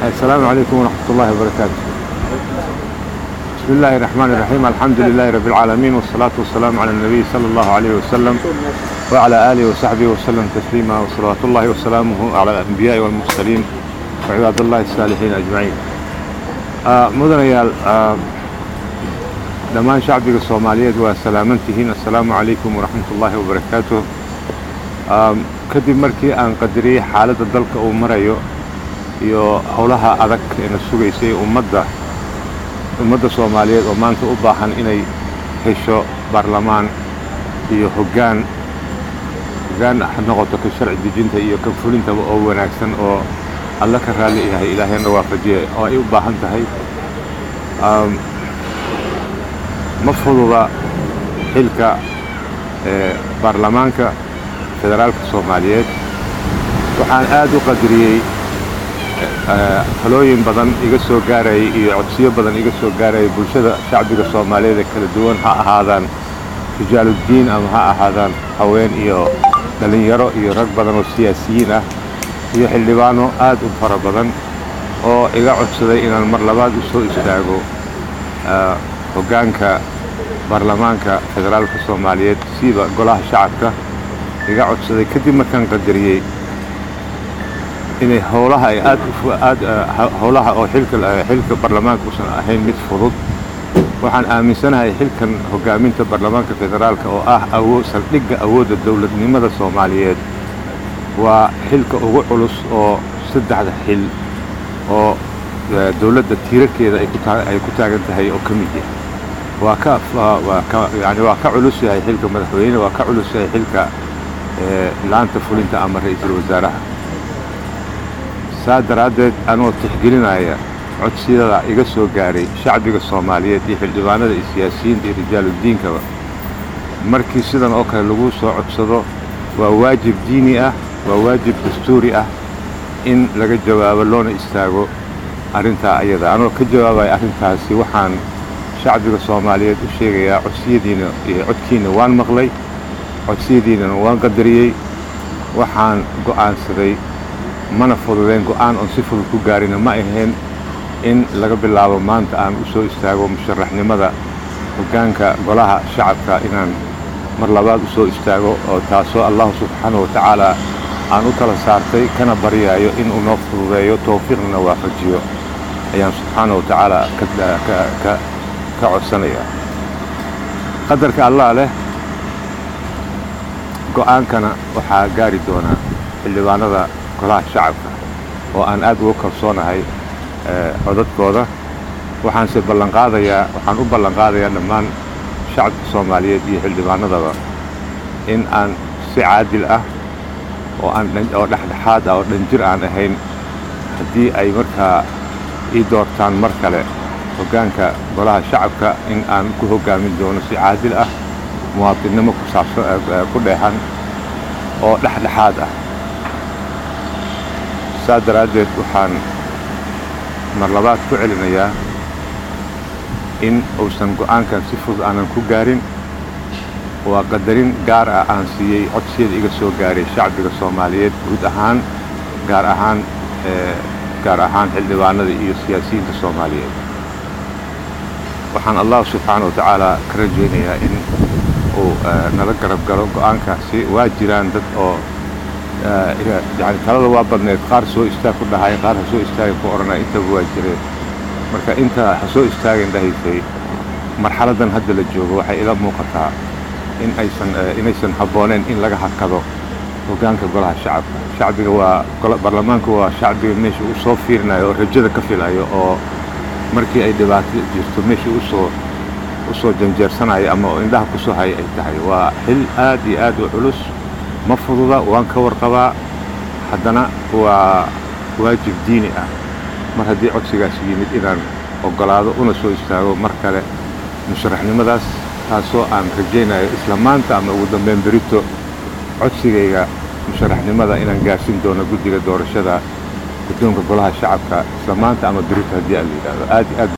السلام عليكم ورحمة الله وبركاته بسم الله الرحمن الرحيم الحمد لله رب العالمين والصلاة والسلام على النبي صلى الله عليه وسلم وعلى آله وصحبه وسلم تسليما وصلوات الله وسلامه على الأنبياء والمرسلين وعباد الله الصالحين أجمعين آه مدنيال آه dhammaan shacbiga soomaaliyeed waa salaamantihiin assalaamu calaykum waraxmat ullaahi wabarakaatuh kadib markii aan qadariyey xaaladda dalka uu marayo iyo howlaha adag ee na sugaysay ummadda ummadda soomaaliyeed oo maanta u baahan inay hesho baarlamaan iyo hoggaan hoggaan ha noqoto ka sharci dejinta iyo ka fulintaba oo wanaagsan oo alla ka raalli yahay ilaahayna waafajiye oo ay u baahan tahay ma fududa xilka baarlamaanka federaalka soomaaliyeed waxaan aad u qadariyey talooyin badan iga soo gaarayay iyo codsiyo badan iga soo gaarayay bulshada shacbiga soomaaliyeed ee kala duwan ha ahaadaan rijaaluddiin ama ha ahaadaan haween iyo dhallinyaro iyo rag badan oo siyaasiyiin ah iyo xildhibaano aad u fara badan oo iga codsaday inaan mar labaad u soo istaago hoggaanka baarlamaanka federaalka soomaaliyeed siiba golaha shacabka iga codsaday kadib markaan qadariyey inay howlaha ay aad aad howlaha oo xilka xilka baarlamaanka uusan ahayn mid fudud waxaan aaminsanahay xilkan hoggaaminta baarlamaanka federaalka oo ah awood saldhigga awoodda dowladnimada soomaaliyeed waa xilka ugu culus oo saddexda xil oo dowladda tiirarkeeda ay ku taagan tahay oo ka mid yahay waa ka waa ka yani waa ka culus yahay xilka madaxweyne waa ka culus yahay xilka laanta fulinta ama ra'iisul wasaaraha saa daraaddeed anoo tixgelinaya codsiyada iga soo gaaray shacbiga soomaaliyeed iyo xildhibaanada iyo siyaasiyiinta iyo rijaaluddiinkaba markii sidan oo kale lagu soo codsado waa waajib diini ah waa waajib dastuuri ah in laga jawaabo loona istaago arrintaa ayada anoo ka jawaabaya arrintaasi waxaan shacbiga soomaaliyeed u sheegayaa codsiyadiina iyo codkiina waan maqlay codsiyadiinana waan qadariyey waxaan go'aansaday mana fududeen go'aan oon si fudud ku gaarina ma ahayn in laga bilaabo maanta aan u soo istaago musharaxnimada hoggaanka golaha shacabka inaan mar labaad u soo istaago oo taasoo allahu subxaanahu wa tacaala aan u kala saartay kana baryaayo inuu noo fududeeyo towfiiqna waafajiyo ayaan subxaanahu wa tacaala ka codsanaya qadarka allah leh go'aankana waxaa gaari doonaa xildhibaanada golaha shacabka oo aan aad uga kalsoonahay codadkooda waxaanse ballanqaadayaa waxaan u ballanqaadayaa dhammaan shacabka soomaaliyeed iyo xildhibaanadaba in aan si caadil ah oo aan oo dhexdhexaad ah oo dhanjir aan ahayn haddii ay markaa ii doortaan mar kale hoggaanka golaha shacabka in aan ku hoggaamin doono si caadil ah muwaadinnimo ku saabsan ku dheexan oo dhexdhexaad ah saa daraaddeed waxaan mar labaad ku celinayaa in uusan go'aankan si fudud aanan ku gaarin waa qadarin gaar ah aan siiyey codsiyada iga soo gaaray shacbiga soomaaliyeed guud ahaan gaar ahaan gaar ahaan xildhibaanada iyo siyaasiyiinta soomaaliyeed waxaan allah subxaana wa tacaala ka rajaynayaa in uu nala garab galo go'aankaasi waa jiraan dad oo yani talada waa badneed qaar soo istaag ku dhahay qaar ha soo istaagin ku odhanaya intaba waa jireen marka inta ha soo istaagin dhahaysay marxaladdan hadda la joogo waxay ila muuqataa in aysan inaysan habbooneen in laga hakado hoggaanka golaha shacabka shacbiga waa baarlamaanku waa shacbiga meesha uu soo fiirinayo oo rajada ka filayo oo markii ay dhibaato jirto meeshii usoo u soo janjeersanayo ama oo indhaha ku soo haya ay tahay waa xil aad iyo aad u culus ma fududa waan ka warqabaa haddana waa waajib diini ah mar haddii codsigaas yimid inaan oggolaado una soo istaago mar kale musharaxnimadaas taasoo aan rajaynayo isla maanta ama ugu dambeyn berito codsigayga musharaxnimada inaan gaarsin doono guddiga doorashada guddoonka golaha shacabka isla maanta ama berito haddii aan la yidhaahdo aad aad